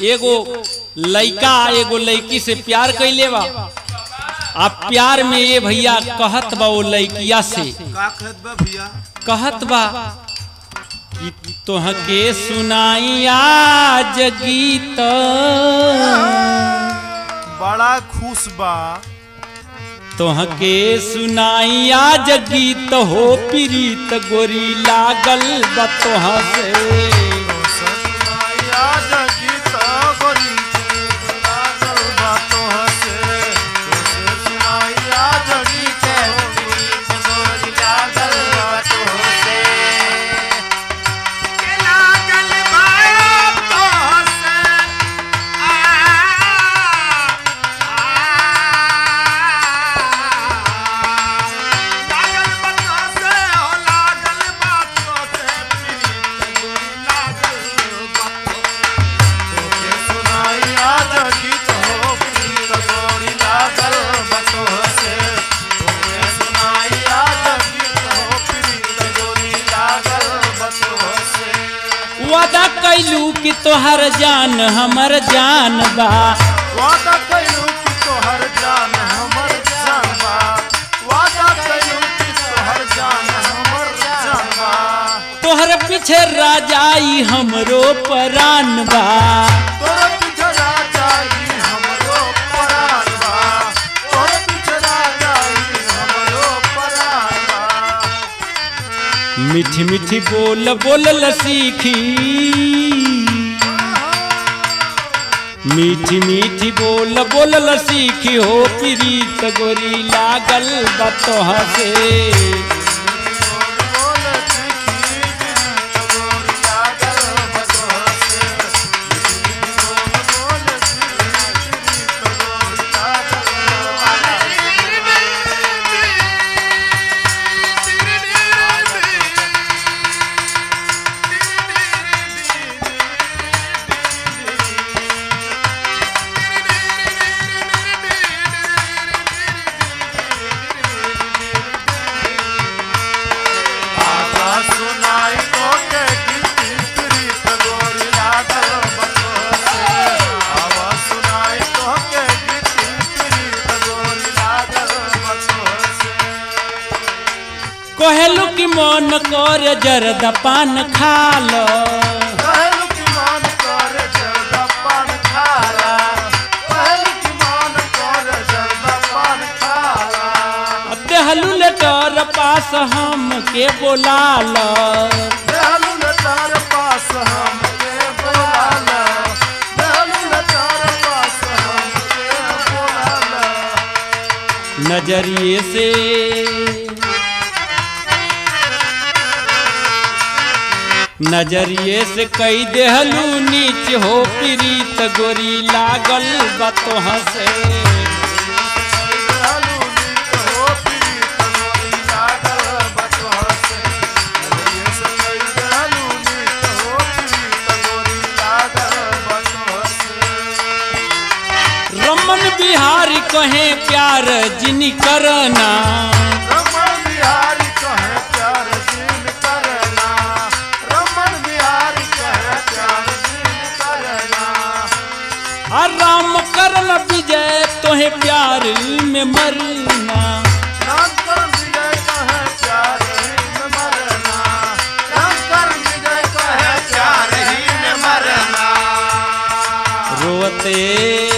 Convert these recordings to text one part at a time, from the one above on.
एगो लइका एगो लड़की से प्यार कैले बा आ प्यार में ये भैया कहत बा वो लड़किया से का कहत बा भैया कहत बा कि तोहके सुनाई आज गीत बड़ा खुश बा तोहके सुनाई आज गीत हो प्रीत गोरी लागल बा तोह से सतनाया जगीत गोरी लागल बा तोह से तोसे सुनाया जगीत गोरी लागल बा तोह से के लागल बा तोह से लागल बा तोह से हो लागल बा तोह से प्रीत गोरी लागल बा तोके सुनाई आज गीत हो प्रीत गोरी लागल बा तोह से तोके सुनाई आज गीत हो प्रीत गोरी लागल बा तोह से वादा कैलू कि तोहर जान हमर जान बा वादा कइलू कि तोहर जान हमर जान बा वादा कइलू कि तोहर जान हमर जान बा तोहर पीछे राजाई हमरो परान बा तोर पीछे राजाई हमरो परान बा तोर पीछे राजाई हमरो परान बा मीठी मीठी बोल बोल सीखी मीठी मीठी बोल बोल सीखी हो प्रीत गोरी लागल बा तोह से बोल चिट्ठी गोरी लागल बतोह से बोल चिट्ठी गोरी लागल आजा सुनाई तो के गीती प्रीत गोरी लागल बतोह से आवा सुनाई तो के गीती प्रीत गोरी लागल बतोह से कहलू कि मन कर जरद पान खाल कहलू कि मन कर जर्दा पान खाला कहलू कि मन कर जर्दा पान खाला देहलू लेटर पास हम के बोलाल देहलू न तार पास हम के बोलाला देहलू न तार पास हम के बोलाला नजरिए से नजरिए से कई देहलू नीच हो प्रीत गोरी लागल बा तोह से देहलू नीत हो प्रीत गोरी लागल बतोह से नजरिए से कई देहलू नीत हो प्रीत गोरी लागल बतोह से रमन बिहारी कहे प्यार जिनी करना रमण बिहारी कहे प्यार दिन करना रमण बिहारी कहे प्यार दिन करना आ राम करल विजय तोहे प्यार में मरना रामकर विजय कहे प्यार ही में मरना रामकर विजय कहे प्यार ही में मरना रोते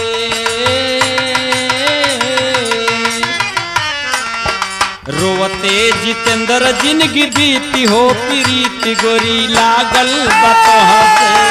रोते जितेंद्र जिंदगी बीती हो प्रीति गोरी लागल बतह से